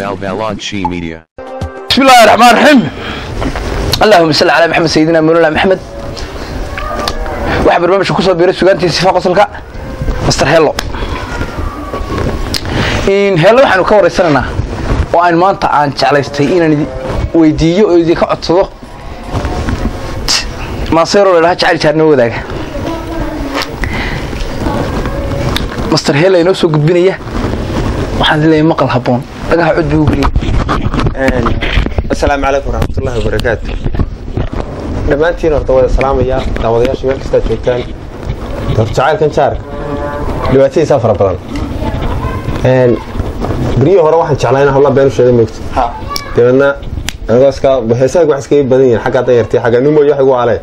Balbalodshi Media. بسم الله الرحمن الرحيم اللهم صل على محمد سيدنا مولانا محمد waxaa barnaamijka kusoo biiray sugaantii sifa qosolka master hello hello waxaanu ka waraysanaynaa oo aan maanta aan jeclaystay inaan idi weydiiyo oo idinka codsado maaseero ladhaha jacayl jaarnimo wadaaga master hello inoo soo gudbinaya waxaan leeyahay maqal habboon dhagaha cod buu geliya asalaamu calaykum waraxmatullahi wabarakaatu dhammaantiin horta wada salaamaya daawadayaasha meel kastaa joogtaan horta jacaylkan jaarka dhibaatadiisaa fara badan beryihii hore waxaan jeclaa inaan habla been u sheega moogto dabeedna anigoo iska heesaha wax iskaga badan yihiin xagga danyartii xagga numoyo wax igu alee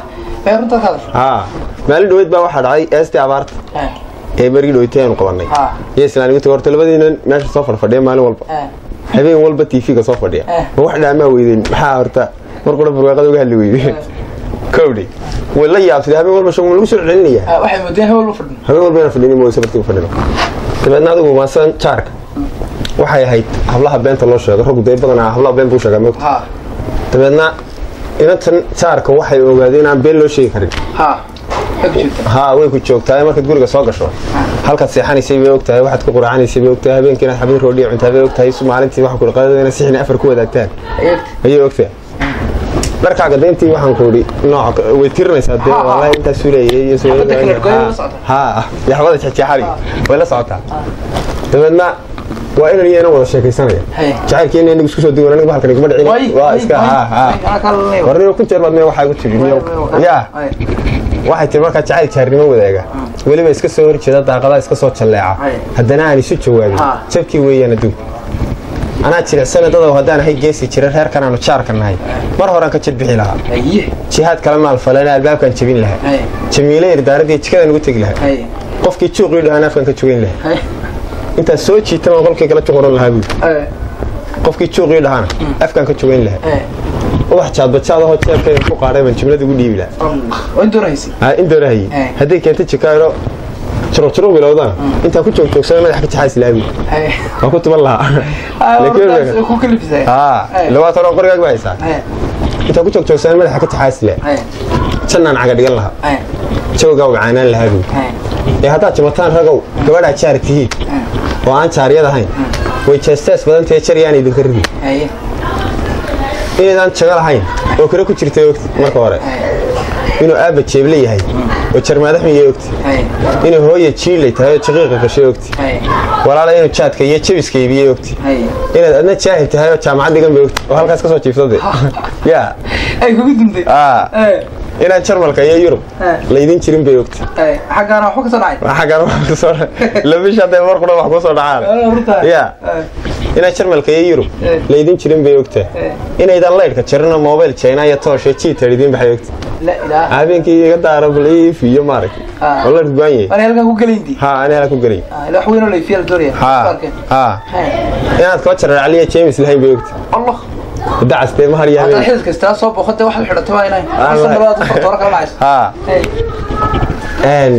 haa maalin dhaweyd baa waxaa dhacay eestii abaarta ee bergii dhaweytay aanu qabannay iyo islaaniminta horta labadiinan meesha soo farfadhiya maalin walba habeen walba tv-ga soo fadhiya ma wax dhaamaa weydeen maxaa horta mar qura barwaaqada uga hadli weyde kowdhi way la yaabtay habeen walba shaqo lagu soo celinaya waxay moodeen hebel u fadhin habeen walba inaan fadhinin mooyse bartiga fadhino dabeedna adigu maasan jaarka waxay ahayd hablaha beenta loo sheego raggu day badanaa hablaha been buu sheegaa moogta ha dabeedna inantan jaarka waxay ogaadeen inaan been loo sheegi karin ha waxay ku jirtaa haa way ku joogtaa markaad guriga soo gasho halkaad seexanaysay bay ogtahay waxaad ku quraacanaysay bay ogtahay habeenkii inaad xabin roodhiya cuntaa bay ogtahay maalintii waxaa ku qadada inaad sixina afar ku wadaagtaan ayagta ayay ogtahay dharkaaga dayntii waxaan ku idhi nooc way tirinaysaa dee Ha, ha. wallahi intaasuu leeyay iyo soo Xabadda kale goyn la socota. haa yaxbada jeexjeexari way la socotaa dabeedna waa inan iyo inan wada sheekaysanaya Hey. jacaylkii inay isku soo duwan anigu halkan iguma dhicin waa iska haa haa warniyo kun jeer baad mee waxaa igu tiri niyow yaa waxay tiri markaa jacayl jaarnimo wadaaga weliba iska soo horjeeda daaqadaha iska soo jalleeca Ay. haddana aan isu jawaabin Ha. jabkii weeyaan adduunka anaa jilicsana dadow haddaan ahay geesi jira reerkan aanu jaarka nahay mar horaan ka jirbixi lahaa aye jihaad kala maalfalana albaabkaan jebin lahaa Ay. jamiile irdaaradii jikadaan ugu tegi lahaa aye qofkii juuqii dhahaan afkan ka jogeyn lahaa aye intaas soo jiitama qolkii kala juquran lahaa buui aye qofkii juuqii dhahaana afkaan ka jogeyn lahaa aye ubax jaadbajaadahoo jeebkayga ku qaadhay baan jimlada ugu dhiibi lahaa waa in doonaysi aa in doonahaye Eh. hadday keento jikaayro juruqjuruq bilowdana intaan ku joogtoogsana madaxa ka jaxays laabi aye waan ku tuban lahaa Laakiin- ku kalifisay haa Eh. labaad hore qorigaag baa haysaa aye intaan ku joogtoogsana madaxa ka jaxays laa aye jannaan caga dhigan lahaa aye jawgaa wacaanaan lahaa buui aye ee haddaad jimataan ragow gabadhaa jaar tihiin oo aan jaaryad ahayn way jeestees badan tahay jar yaan idinka ridi aye inaydaan jago lahayn oo kale ku jirtay ogti marka hore inuu aabba jeeble yahay oo jarmaadaxmiya ogti aye inuu hooya jiilay tahay oo jaqiiqa gashay ogti aye walaala inuu jaadka iyo jabiska iibiyey ogti aye inaad adna jaahil tahay oo jaamacad dhigan bay ogti oo halkaas ka soo jiiftade yaa ay kugu dumtay aa aye inaad jarmalka iyo yurub Eh. laydin jirin bay ogti aye xaggaana waxba ka soo dhacay xaggan wax kasoo labish hadday mar qura wax kusoo dhacaan yaa inaad jarmalka iyo yurub Eh. laydin jirin bay ogtaa Eh. inaydan laydhka jarin oo mobile china iyo tooshe jiitar idiin baxay ogti la ilaaha habeenkii iga daara bliif iyo maaragtay Ah. oo la rudbaan yahay ani halkan ku gelaynti haa ani hala ku gelay ila wax weyn oo layfiya la doonaya haa haa inaad kaba jarar caliya james lahayn bay ogti allah dacas dee mahar iyo hadda habeen xidid kastaa soo boqotay waxaad xidhatay waa inay Allah. isan labaad u fartoora kala dhacayso haa Hey, een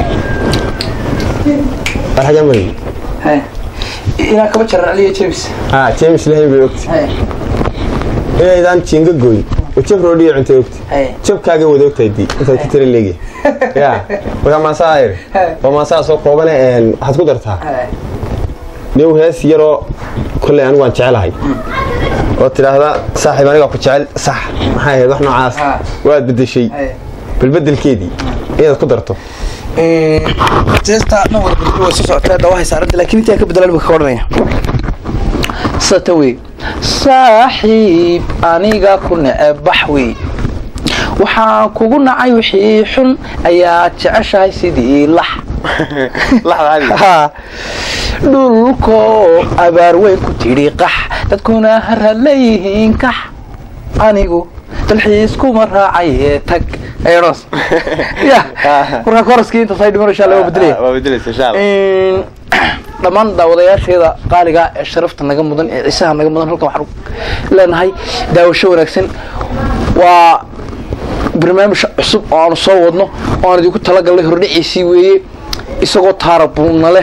arhaga mari hey. inaan kaba jaran caliya james haa james lahayn bay ogti Hey, inaydaan jinga goyn oo jab roodhiya cuntay ogti hey. jabkaaga wada ogtahay dii intaad ku tira leegi ya markaa maasaa ayr Hey. waa maasaa soo koobane een waxaad ku dartaa Hey, new hees yaroo kolley anigu waan jecelahay oo tidhaahda saaxiib anigaa ku jecel sax maxay ahayd wax noocaas Ah. waad bedeshay hey. balbedelkeedii inaad ku darto jeesta dhan wada bedelo way soo socotaa dhawahay saaranta laakiin intaa ka bedelan buu ka odhanaya sata wey saaxiib aniga ku neceb bax wey waxaan kugu nacay wixii xun ayaa jeceshahay sidii lax Ha. dhulkoo abaar weyn ku tidhi qax dadkuna harad leeyihiin kax anigu dalxiiskuma raacaye tag eros ya markaa koraskii intaas ay dhiman insha allah waa bedelaya waa bedelaysa insha allah Een, dhammaan daawadayaasheeda qaaliga ee sharafta naga mudan ee ciisaha naga mudan halkan waxaan leenahay daawasho wanaagsan waa barnaamij cusub oo aanu soo wadno oo aan idinku talagalnay hordhiciisii weeye isagoo taarabuunna leh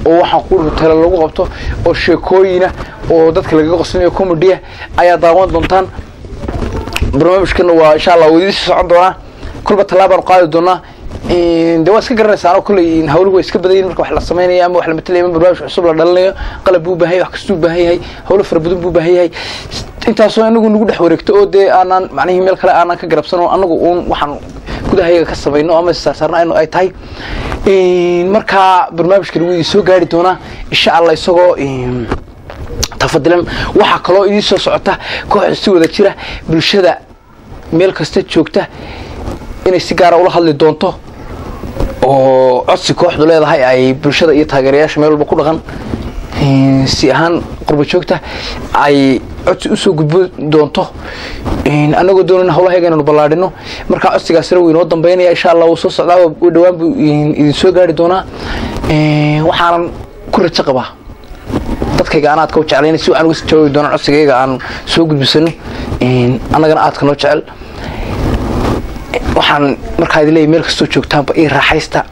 oo waxaan ku tale lagu qabto oo sheekooyina oo dadka lagaga qoslinayo comedya ayaa daawan doontaan barnaamijkana waa insha allah wadiisi socon doonaa kolba tallaabaan qaadi doonaa de waa iska garanaysaa kolley hawluhu waa iska badayin marka wax la samaynayo ama wax la matalaya ama barnaamij cusub la dhalinayo qalab buu baahan yahay wax kastuu baahan yahay hawlo fara badan buu baahan yahay intaasoo anagu nagu dhex wareegto oo dee aanaan macnihii meel kale aanaan ka garabsano anagu uun waxaan gudahayaga ka samayno ama saarsaarna aynu ay tahay markaa barnaamijka lagu idin soo gaari doonaa insha allah isagoo tafadilan waxaa kaloo idiin soo socota kooxda si wada jira bulshada meel kasta joogta inay si gaara ula hadli doonto oo codsi kooxdu leedahay ay bulshada iyo taageerayaasha meel walba ku dhaqan si ahaan qurba joogta ay codsi usoo gudbo doonto annagoo doonana hawlahayaga inaynu ballaadhino markaa codsigaasina wuu inoo dambaynaya insha allah wuu soo socdaa u dhowaan buu idin soo gaari doonaa waxaanan ku rajo qabaa dadkayga aan aadka u jeclayna si aan uga jawaabi doonaan codsigayga aan soo gudbisano annagana aadka noo jecel waxaan markaa idin leeyahy meel kastoo joogtaanba ii raaxaysta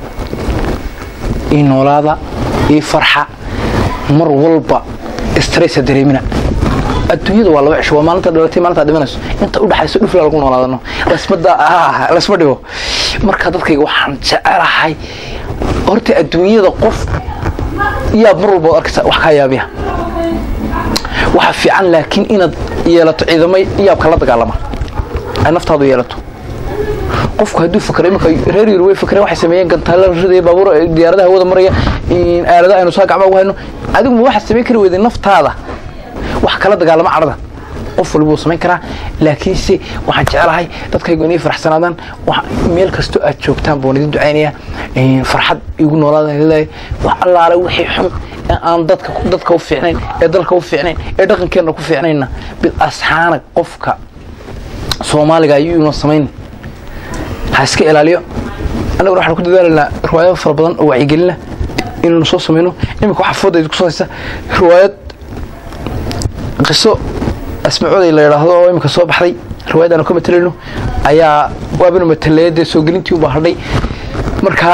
ii noolaada ii farxa mar walba stressa dareemina adduunyada waa laba cisho waa maalinta dhalatay maalinta dhimanayso inta u dhaxayso dhufla lagu noolaadano lasmada lasma dhibo marka dadkayga waxaan jecelahay horta adduunyada qof yaab mar walba arkaysa wax kaa yaabiya waxa fiican laakiin inaad yeelato ciidamay yaabka la dagaalama ay naftaadu yeelato qofku hadduu fakray iminka reer yur way fakreen waxay sameeyeen gantaalla ridaya baabuur diyaaradaha hawada maraya aalada aynu saa gacma ugu hayno adigu ma waxaad samayn kari weyday naftaada wax kala dagaalama cadhada qof walba wuu samayn karaa laakiinse waxaan jecelahay dadkaygu inay faraxsanaadaan meel kastoo aad joogtaan baan idin ducaynaya farxad igu noolaadaan leeyahay wax allaale wixii xun ee aan dadka dadka u fiicnayn ee dalka u fiicnayn ee dhaqankeenna ku fiicnayna bil asxaana qofka soomaaliga ayuu inoo samayn ha iska ilaaliyo annaguna waxaan ku dadaalaynaa riwaayado fara badan oo wacyigelina inaynu soo samayno iminka waxaa fooda idinku soo haysa riwaayad qiso asmacooday la yidhaahdo oo iminka soo baxday riwaayad aanu ka matalayno ayaa waabanu matalaya dee soo gelintii ubaa hadhay marka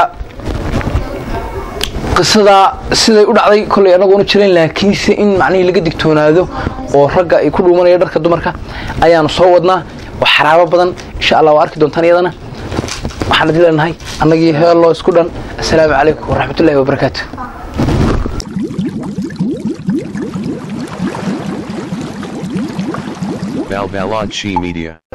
qisadaa siday u dhacday kolley annagoonu jirayn laakiinse in macnihii laga digtoonaado oo ragga ay ku dhuumanaya dharka dumarka ayaanu soo wadnaa oo xaraabo badan insha allah waa arki doontaan iyadana waxaan idin leenahay annagii heelloo isku dhan assalaamu calaykum waraxmatullahi wabarakaatu Balbalad She Media.